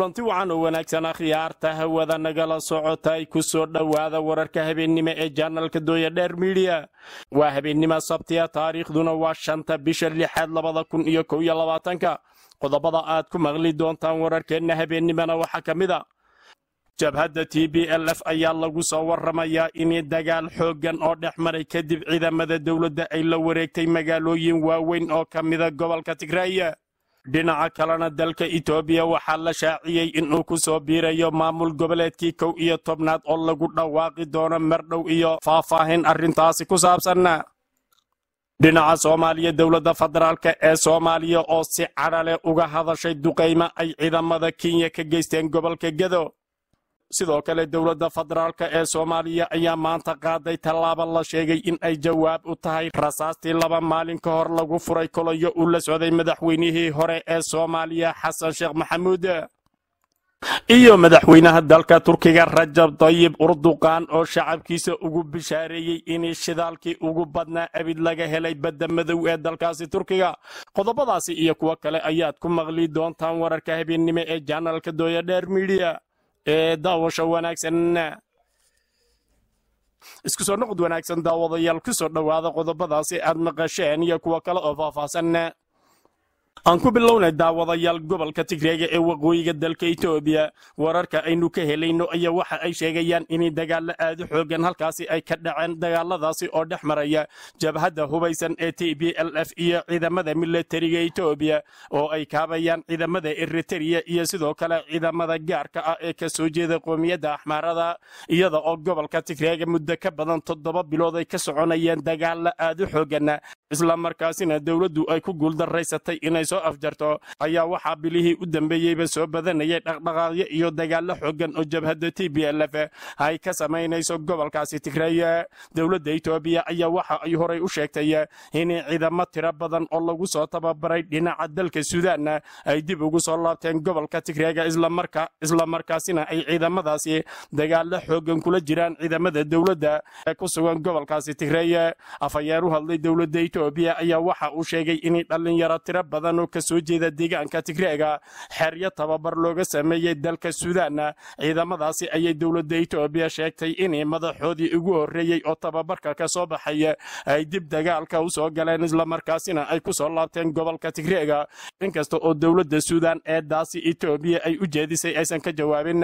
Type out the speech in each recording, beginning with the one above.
kulanti wacan oo wanaagsan akhyaarta hawada nagala socota ay ku soo dhowaada wararka habeennimo ee janalka dooya dheer midiya waa habeennimo sabtiya taariikhduna waa shanta bisha lixaad labada kun iyo kow iyo labaatanka qodobada aad ku maqli doontaan wararkeenna habeennimona waxaa ka mid a jabhadda t b l f ayaa lagu soo warramayaa in dagaal xooggan oo dhex maray kadib ciidamada dowladda ay la wareegtay magaalooyin waaweyn oo ka mida gobolka tigraaya dhinaca kalena dalka etoobiya waxaa la shaaciyey inuu ku soo biirayo maamul goboleedkii kow iyo tobnaad oo lagu dhawaaqi doono mardhow iyo faahfaahin arrintaasi ku saabsan dhinaca soomaaliya dowladda federaalka ee soomaaliya oo si cadhale uga hadashay duqaymo ay ciidamada kenya ka geysteen gobolka gedo sidoo kale dowladda federaalka ee soomaaliya ayaa maanta qaaday tallaabo la sheegay in ay jawaab u tahay rasaastii laba maalin ka hor lagu furay kolayo uu la socday madaxweynihii hore ee soomaaliya xasan sheekh maxamuud iyo madaxweynaha dalka turkiga rajab dayib urduqaan oo shacabkiisa ugu bishaareeyey in shidaalkii ugu badnaa abid laga helay badda madow ee dalkaasi turkiga qodobadaasi iyo kuwo kale ayaad ku maqli doontaan wararka habeennimo ee janalka dooya dheer midiya ee daawasha wanaagsan isku soo noqod wanaagsan daawadayaal ku soo dhowaada qodobadaasi aad maqasheen iyo kuwo kale oo faahfaahsan aan ku bilownay daawadayaal gobolka tigreega ee waqooyiga dalka etoobiya wararka aynu ka helayno ayaa waxa ay sheegayaan in dagaalo aadu xoogan halkaasi ay ka dhaceen dagaaladaasi oo dhex maraya jabhadda hubaysan ee t b l f iyo ciidamada milatariga etoobiya oo ay kaabayaan ciidamada eritereya iyo sidoo kale ciidamada gaarka ah ee ka soo jeeda qoomiyadda axmaarada iyada oo gobolka tigreega muddo ka badan toddoba bilood ay ka soconayeen dagaalo aadu xoogan islamarkaasina dowladdu ay ku guuldaraysatay inay soo afjarto ayaa waxaa bilihii u dambeeyeyba soo badanayay dhaqdhaqaaqyo iyo dagaalo xoogan oo jabhadda t b l f ay ka samaynayso gobolkaasi tigreeye dowladda etoobiya ayaa waxa ay horay u sheegtay in ciidamo tiro badan oo lagu soo tababaray dhinaca dalka suudaanna ay dib ugu soo laabteen gobolka tigreega islamarkaasina ay ciidamadaasi dagaalo xoogan kula jiraan ciidamada dowladda ee ku sugan gobolkaasi tigreeye afhayeer u hadlay dowladda etoobiya ayaa waxa uu sheegay in dhallinyaro tiro badan oo ka soo jeeda deegaanka tigreega xeryo tababar looga sameeyey dalka suudaanna ciidamadaasi ayay dowladda etoobiya sheegtay in madaxoodii ugu horreeyey oo tababarka ka soo baxay ay dib dagaalka u soo galeen islamarkaasina ay ku soo laabteen gobolka tigreega inkasta oo dowladda suudaan eedaasi etoobiya ay u jeedisay aysan ka jawaabin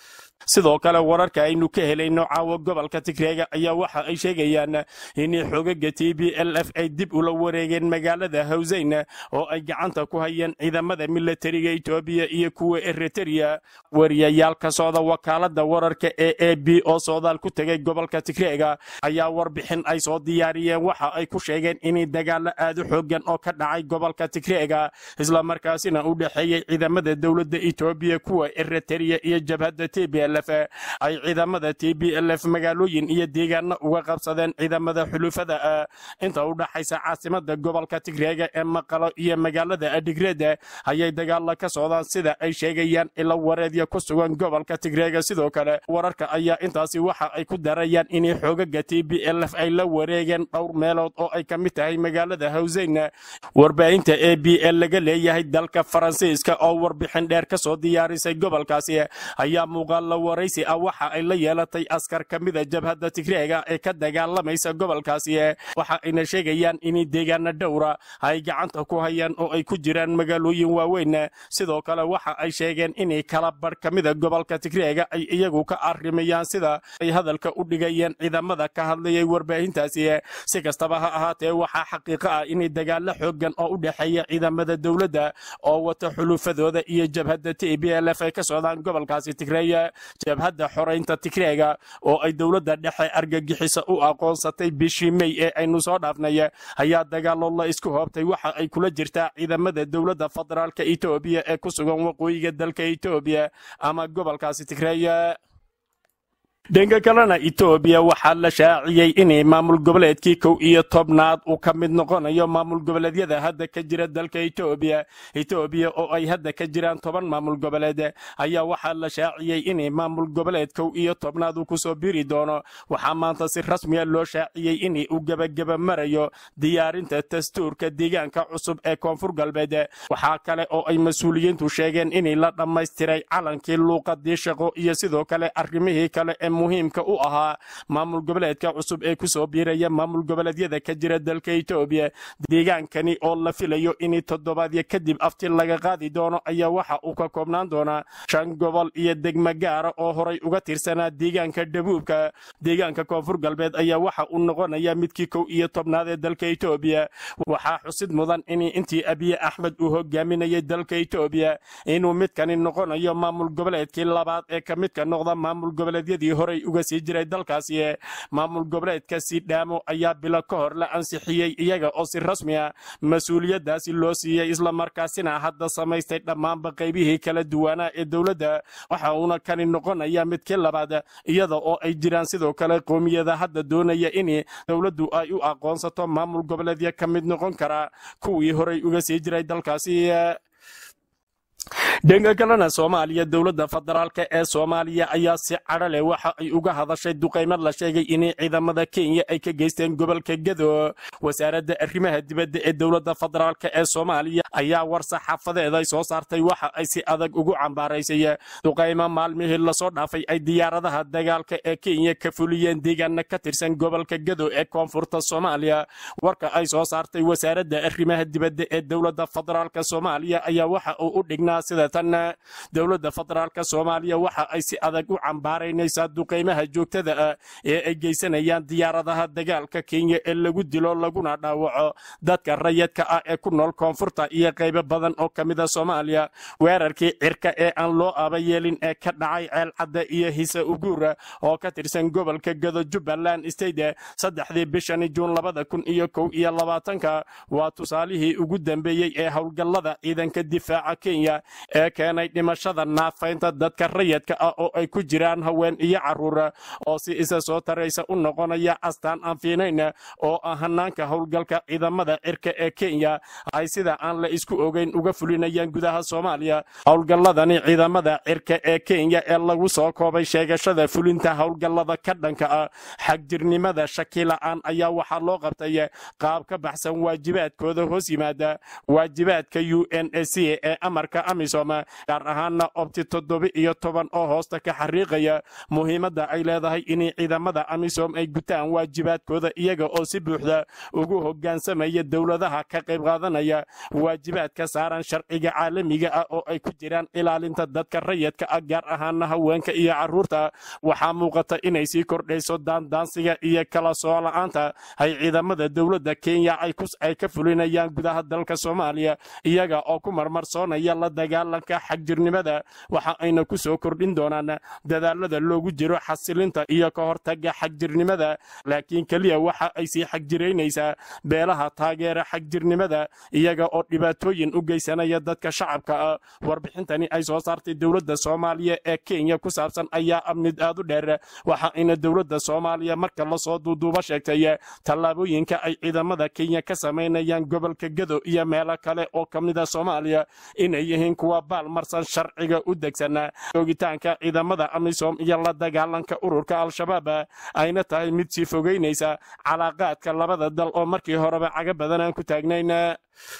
sidoo kale wararka aynu ka helayno caawa gobolka tigreega ayaa waxa ay sheegayaan in xogaga t b l f ay dib ula wareegeen magaalada hawseyn oo ay gacanta ku hayeen ciidamada milatariga etoobiya iyo kuwa eritereya wariyayaal ka socda wakaalada wararka ee a b oo socdaal ku tegay gobolka tigreega ayaa warbixin ay soo diyaariyeen waxa ay ku sheegeen in dagaalo aadu xoogan oo ka dhacay gobolka tigreega islamarkaasina u dhexeeyey ciidamada dowladda etoobiya kuwa eritereya iyo jabhadda t b ay ciidamada t b l f magaalooyin iyo deegaano uga qabsadeen ciidamada xulufada ah inta u dhaxaysa caasimada gobolka tigreega ee maqalo iyo magaalada adhigreeda ayay dagaalla ka socdaan sida ay sheegayaan ilo wareedya ku sugan gobolka tigreega sidoo kale wararka ayaa intaasi waxa ay ku darayaan in xoogaga t b l f ay la wareegeen dhowr meelood oo ay ka mid tahay magaalada hawseyn warbaahinta a b l laga leeyahay dalka faransiiska oo warbixin dheer ka soo diyaarisay gobolkaasi ayaa muuqaal waraysi ah waxa ay la yeelatay askar ka mida jabhadda tigreega ee ka dagaalamaysa gobolkaasi waxa ayna sheegayaan in deegaana dhowra ay gacanta ku hayaan oo ay ku jiraan magaalooyin waaweyn sidoo kale waxa ay sheegeen in kala bar ka mida gobolka tigreega ay iyagu ka arrimayaan sida ay hadalka u dhigayeen ciidamada ka hadlayay warbaahintaasi si kastaba ha ahaatee waxaa xaqiiqo ah in dagaalo xoogan oo u dhexeeya ciidamada dowladda oo wata xulufadooda iyo jabhadda t b l f ay ka socdaan gobolkaasi tigreeya jabhadda xoraynta tigreega oo ay dowladda dhexe argagixisa u aqoonsatay bishii mey ee aynu soo dhaafnay ayaa dagaalo la isku hoobtay waxa ay kula jirtaa ciidamada dowladda federaalka etoobiya ee ku sugan waqooyiga dalka etoobiya ama gobolkaasi tigreeya dhanka kalena etoobiya waxaa la shaaciyey inay maamul goboleedkii kow iyo tobnaad uu ka mid noqonayo maamul goboleedyada hadda ka jira dalka etoobiya etoobiya oo ay hadda ka jiraan toban maamul goboleed ayaa waxaa la shaaciyey inay maamul goboleed kow iyo tobnaad uu kusoo biri doono waxaa maanta si rasmiya loo shaaciyey in uu gebageba marayo diyaarinta dastuurka deegaanka cusub ee koonfur galbeed waxaa kale oo ay mas-uuliyiintu sheegeen inay la dhammaystiray calankii luuqadii shaqo iyo sidoo kale arrimihii kale ee muhiimka u ahaa maamul goboleedka cusub ee kusoo biiraya maamul goboleedyada ka jira dalka etoobiya deegaankani oo la filayo in toddobaadyo kadib afti laga qaadi doono ayaa waxa uu ka koobnaan doonaa shan gobol iyo degmo gaara oo horay uga tirsanaa deegaanka dhabuubka deegaanka koonfur galbeed ayaa waxa uu noqonaya midkii kow iyo tobnaad ee dalka etoobiya waxaa xusid mudan in intii abiye axmed uu hogaaminayay dalka etoobiya inuu midkani noqonayo maamul goboleedkii labaad ee ka midka noqda maamul goboleedyadii horay uga sii jiray dalkaasi maamul goboleedka siidhaamo ayaa bilo ka hor la ansixiyey iyaga oo si rasmi ah mas-uuliyadaasi loo siiyey islamarkaasina hadda samaystay dhammaanba qaybihii kala duwanaa ee dowladda waxa uuna kani noqonaya midkii labaad iyada oo ay jiraan sidoo kale qoomiyada hadda doonaya in dowladdu ay u aqoonsato maamul goboleedya ka mid noqon kara kuwii horay uga sii jiray dalkaasi dhanka kalena soomaaliya dowladda federaalk ee soomaaliya ayaa si cadho leh waxa ay uga hadashay duqaymad la sheegay in ciidamada kenya ay ka geysteen gobolka gedo wasaaradda arrimaha dibadda ee dowladda federaalk ee soomaaliya ayaa war saxaafadeed ay soo saartay waxa ay si adag ugu cambaaraysay duqaymo maalmihii lasoo dhaafay ay diyaaradaha dagaalka ee kenya ka fuliyeen deegaana ka tirsan gobolka gedo ee koonfurta soomaaliya warka ay soo saartay wasaaradda arrimaha dibadda ee dowladda federaalk soomaaliya ayaa waxa uu u dhignaa sida tan dowladda federaalk soomaaliya waxa ay si adag u cambaaraynaysaa duqaymaha joogtada ah ee ay geysanayaan diyaaradaha dagaalka kenya ee lagu dilo laguna dhaawaco dadka rayadka ah ee ku nool koonfurta iyo qaybo badan oo ka mida soomaaliya weerarkii cirka ee aan loo aba yeelin ee ka dhacay ceelcadda iyo hise uguura oo ka tirsan gobolka gado jubbaland state saddexdii bishani juun labada kun iyo kow iyo labaatanka waa tusaalihii ugu dambeeyey ee howlgallada ciidanka difaaca kenya ee keenay dhimashada naafaynta dadka rayadka ah oo ay ku jiraan haween iyo carruur oo si isa soo taraysa u noqonaya astaan aan fiinayn oo ah hanaanka howlgalka ciidamada cirka ee kenya ay sida aan la isku ogeyn uga fulinayaan gudaha soomaaliya howlgalladani ciidamada cirka ee kenya ee lagu soo koobay sheegashada fulinta howlgallada ka dhanka ah xagjirnimada shakila'aan ayaa waxaa loo qabtay qaab ka baxsan waajibaadkooda hoos yimaada waajibaadka u n a c ee amarka amisom gaar ahaana obti toddoba iyo toban oo hoosta ka xariiqaya muhiimadda ay leedahay in ciidamada amisom ay gutaan waajibaadkooda iyaga oo si buuxda ugu hoggaansamaya dowladaha ka qayb qaadanaya waajibaadka saaran sharciga caalamiga ah oo ay ku jiraan ilaalinta dadka rayadka ah gaar ahaana haweenka iyo carruurta waxaa muuqata inay sii kordhayso daandaansiga iyo kala soo la'aanta ay ciidamada dowladda kenya ay ka fulinayaan gudaha dalka soomaaliya iyaga oo ku marmarsoonaya la dagaalanka xagjirnimada waxa ayna ku soo kordhin doonaan dadaalada loogu jiro xasilinta iyo ka hortaga xagjirnimada laakiin keliya waxa ay sii xagjiraynaysaa beelaha taageera xagjirnimada iyaga oo dhibaatooyin u geysanaya dadka shacabka ah warbixintani ay soo saartay dowladda soomaaliya ee kenya ku saabsan ayaa ah mid aad u dheer waxa ayna dowladda soomaaliya marka lasoo duuduuba sheegtay tallaabooyinka ay ciidamada kenya ka samaynayaan gobolka gado iyo meelo kale oo ka mida soomaaliya inay yihiin kuwa baalmarsan sharciga u degsanaa joogitaanka ciidamada amisom iyo la dagaalanka ururka al-shabaab ayna tahay mid sii fogeynaysa calaaqaadka labada dal oo markii horeba caga badan aan ku taagnayn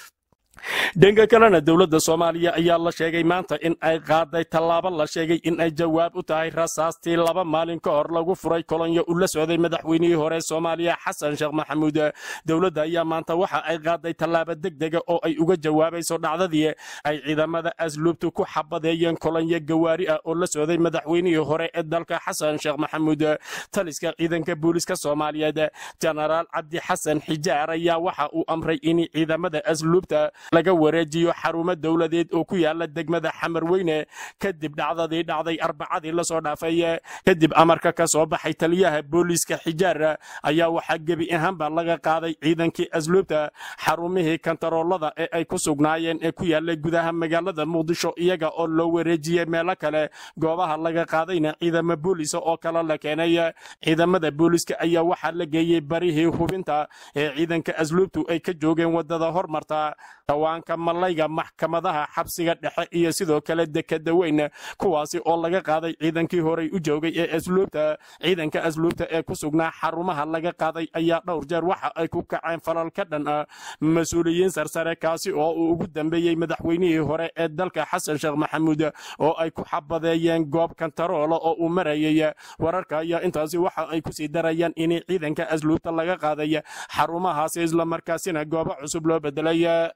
dhanka kalena dowladda soomaaliya ayaa la sheegay maanta in ay qaaday tallaabo la sheegay in ay jawaab u tahay rasaastii laba maalin ka hor lagu furay kolonyo ula socday madaxweynihii hore soomaaliya xasan sheekh maxamuud dowladda ayaa maanta waxa ay qaaday tallaabo degdega oo ay uga jawaabayso dhacdadii ay ciidamada asluubtu ku xabadeeyeen kolonyo gawaari ah oo la socday madaxweynihii hore ee dalka xasan sheekh maxamuud taliska ciidanka booliska soomaaliyeed jenaraal cabdi xasan xijaar ayaa waxa uu amray in ciidamada asluubta laga wareejiyo xarumo dowladeed oo ku yaala degmada xamarweyne kadib dhacdadii dhacday arbacadii lasoo dhaafay kadib amarka ka soo baxay taliyaha booliiska xijaar ayaa waxaa gebi ahaanba laga qaaday ciidankii asluubta xarumihii kantaroolada ee ay ku sugnaayeen ee ku yaallay gudaha magaalada muqdisho iyaga oo loo wareejiyey meelo kale goobaha laga qaadayna ciidamo booliisa oo kale la keenay ciidamada booliiska ayaa waxaa la geeyey barihii hubinta ee ciidanka asluubtu ay ka joogeen wadada hormarta dhawaanka malayga maxkamadaha xabsiga dhexe iyo sidoo kale dekada weyn kuwaasi oo laga qaaday ciidankii horey u joogay ee asluubta ciidanka asluubta ee ku sugnaa xarumaha laga qaaday ayaa dhowr jeer waxa ay ku kaceen falal ka dhan ah mas-uuliyiin sarsare kaasi oo uu ugu dambeeyey madaxweynihii hore ee dalka xasan sheekh maxamuud oo ay ku xabadeeyeen goob kantaroolo oo uu marayay wararka ayaa intaasi waxa ay kusii darayaan in ciidanka asluubta laga qaaday xarumahaasi islamarkaasina goobo cusub loo bedelay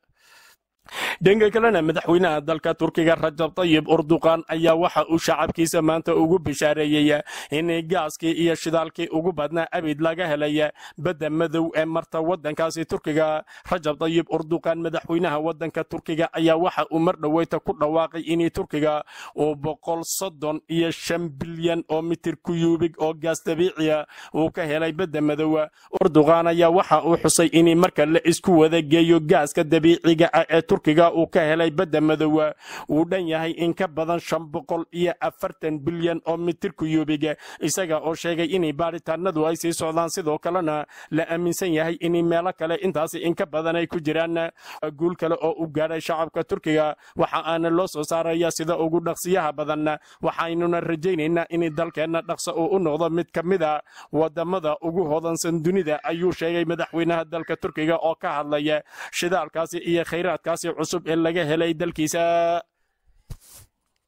dhanka kalena madaxweynaha dalka turkiga rajab tayib urduqan ayaa waxa uu shacabkiisa maanta ugu bishaareeyey in gaaskii iyo shidaalkii ugu badnaa abid laga helay badda madow ee marta wadankaasi turkiga rajab tayib urduqan madaxweynaha wadanka turkiga ayaa waxa uu mar dhoweyta ku dhawaaqay in turkiga uu boqol soddon iyo shan bilyan oo mitir kuyuubig oo gaas dabiiciya uu ka helay badda madow urduqan ayaa waxa uu xusay in marka la isku wada geeyo gaaska dabiiciga ah ee turkiga uu ka helay badda madowa uu dhan yahay in ka badan shan boqol iyo afartan bilyan oo mitir kuyuubiga isaga oo sheegay in baaritaanadu ay sii socdaan sidoo kalena la aaminsan yahay in meelo kale intaasi in ka badan ay ku jiraan guul kale oo u gaadhay shacabka turkiga waxa aana loo soo saaraya sida ugu dhaqsiyaha badan waxaynuna rajaynaynaa in dalkeenna dhaqso uu u noqdo mid ka mid a wadamada ugu hodansan dunida ayuu sheegay madaxweynaha dalka turkiga oo ka hadlaya shidaalkaasi iyo khayraadkaasi cusub ee laga helay dalkiisa